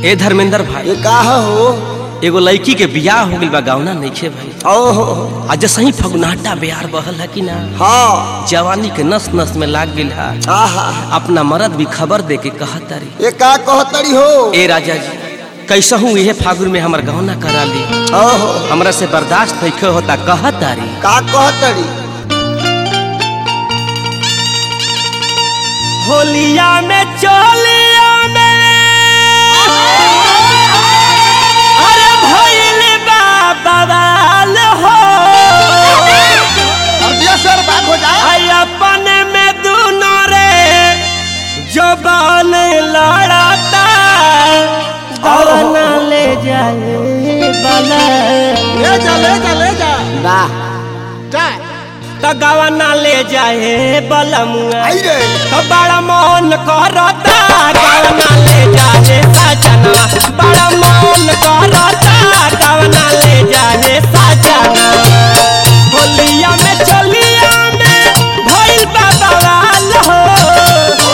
ए धर्मेंद्र भाई ये का हो एगो लड़की के बियाह हो गइल बा गावना नइखे भाई ओहो आ जैसे ही फगुनाटा बिहार बहल है कि ना हाँ जवानी के नस नस में लाग गइल है आहा अपना मर्द भी खबर दे के कहत तारी ये का कहतड़ी हो ए राजा जी कैसा हूँ इहे फागुन में हमर गहना करा ली ओहो हमरा से बर्दाश्त नहीं होता कहत तारी का कहतड़ी होलिया में चोलिया में अरे भइल बा बवाल हो अर्जिया सर बात हो जाए आई अपन में दोनों रे जबान लड़ाता गवना ले जाए बला ले जा ले जा ले जा वाह जा तो गवना ले जाए बलमुआ आई रे तो बड़ा मन करता गवना ले जाए सजना बड़ा मन करता गवना ले जाए सजना होलिया में चलिया में भइल बा बवाल हो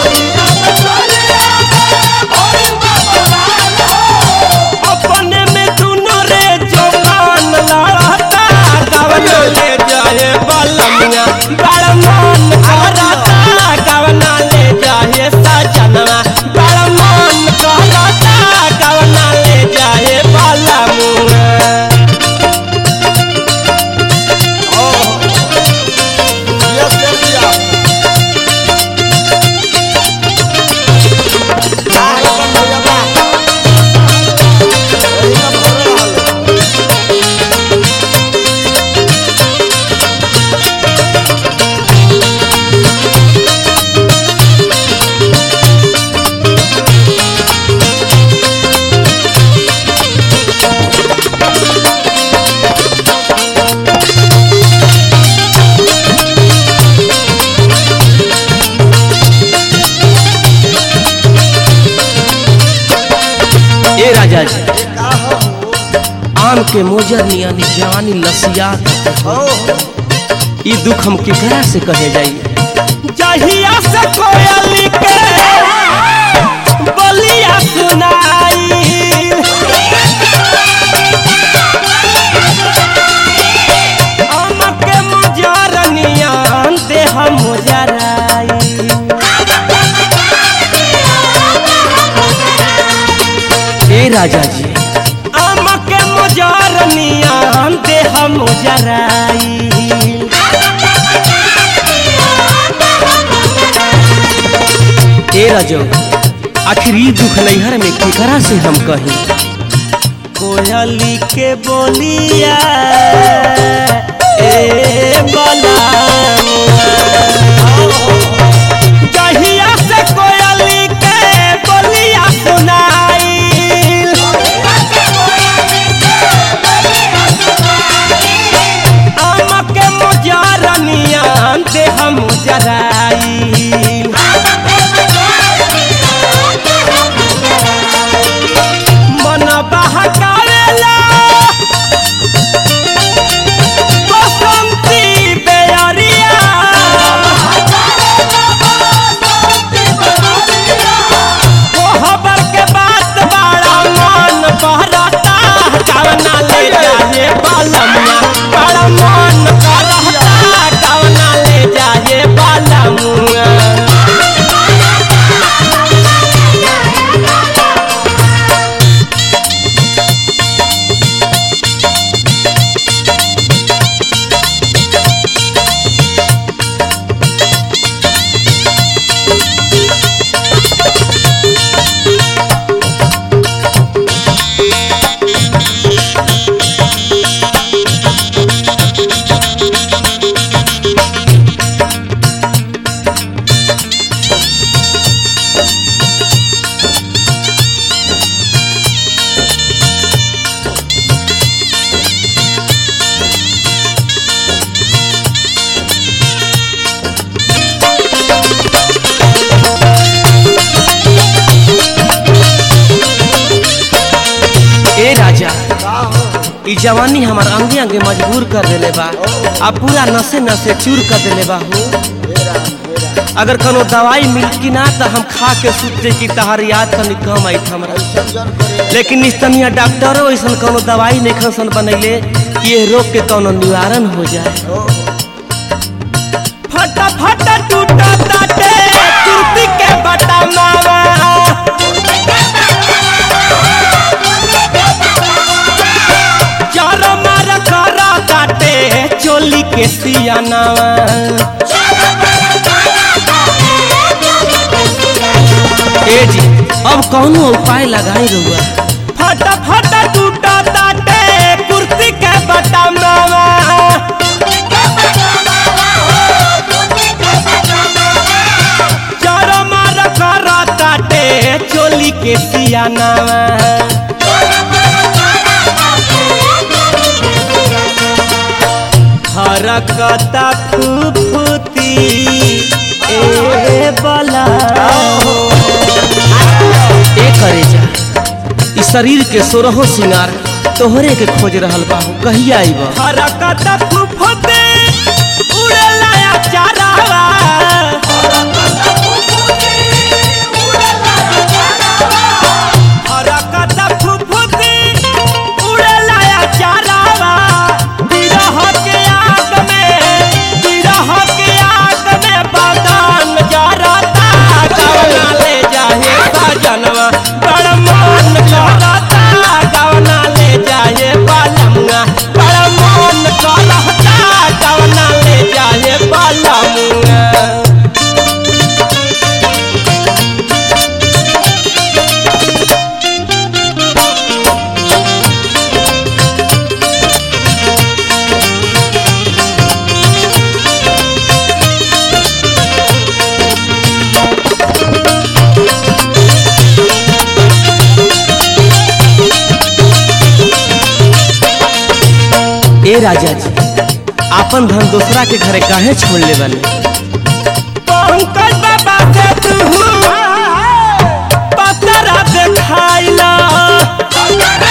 अपने में दुनो रे जवान लड़ता गवना ले जाए बलमुआ बड़ा मन करता गवना ले जाए सजना बड़ा मन करता गवना ले जाए बलमुआ यस कर दिया वाह अपन भैया वाह यही ना भर रहल ए राजा जी ये का हो आम के मोजर नियानी जवानी लसिया ओहो ई दुख हम केकरा से कहे जाई जहिया से कोयली के बलिया सुनाई आम के मोजर नियान देह मोजराई ए राजा जी आम के मोजर नियान देह मोजराई ए राजो आखिर ई दुख नैहर में केकरा से हम कही कोयली के बोलिया ए बला जहिया से कोयली के बोलिया सुनाई आम के मुजरनिया देह मुजराई मन बहकावेला बसंती बेअरिया कोहबर के बात बड़ा मन बहरता कवना ले जाए बालमुआ बड़ा मन करता कवना ले जाए बालमुआ ए राजा का हो ई जवानी हमार अंगे अंगे मजबूर कर देले बा आ पूरा नसे नसे चूर कर देले बा हो मेरा मेरा अगर कोनो दवाई मिलती ना तो हम खा के सुते कि तहार याद तनी कम आई हमरा संजन करे लेकिन निस्तनिया डॉक्टरो ऐसा कोनो दवाई नहीं खसन बनैले कि ये रोग के कोनो निवारण हो जाए फटा फटा टूटा ताटे कुर्ती के बटा मावा चारो मार करा ताटे चोली के सियानावा ए जी अब कौनो उपाय लगाई रहुआ फटा फटा टूटा ताटे कुर्ती के बटा मावा चारो मार करा ताटे चोली के सियानावा हरकता फुफुती ए बला ए करे जा ई शरीर के सोरहो सिंगार तोहरे के खोज रहल बाहू कहिया आइब हरकता फुफुती उड़ेला या चारावा हरकता फुफुती उड़ेला या चारावा बिरह के आग में बिरह के आग में बदन जरता गवना ले जाए सजनवा बड़ मन करता गवना ले जाए बालमुआ बड़ मन करता गवना ले जाए बालमुआ ए राजा जी आपन धन दूसरा के घरे काहे छोड़ ले बने पंकज बाबा के तू पतरा देखाइला